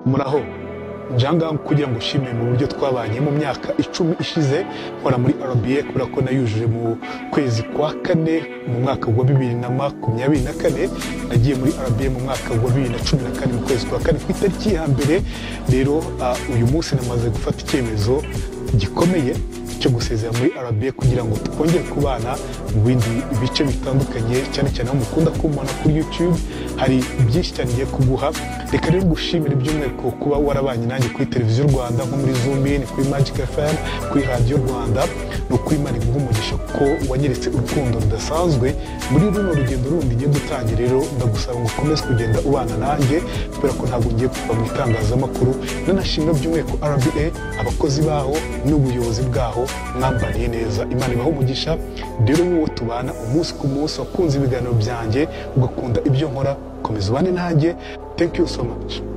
muraho njyangaha kugira ngo ushime mu buryo twabanye mu myaka icumi ishize nkora muri rba kubera ko nayujuje mu kwezi kwa kane mu mwaka wa bibiri na makumyabiri na kane nagiye muri rba mu mwaka wa bibiri na cumi na kane mu kwezi kwa kane ku itariki ya mbere rero uyu munsi namaze gufata icyemezo gikomeye cyo gusezera muri arabiya kugira ngo twongere kubana mu bindi bice bitandukanye cyane cyane aho mukunda kumubona kuri yutube hari byinshi cyane ngiye kuguha reka rero gushimira by'umwihariko kuba warabanye nanjye kuri televiziyo rwanda nko muri zumini kuri magic fm kuri radiyo rwanda ni ukuri imana umugisha ko wanyeretse urukundo rudasanzwe muri runo rugendo rundi ngenda utangiye rero ndagusaba ngo ukomeze kugenda ubana nanjye kubera ko ntabwo ngiye kuva mu itangazamakuru nanashimira by'umwihariko rba abakozi baho n'ubuyobozi bwaho mwambariye neza imana ibaho umugisha rero wowe tubana umunsi ku munsi wakunze ibiganiro byanjye ugakunda ibyo nkora komeza ubane nanjye thank you so much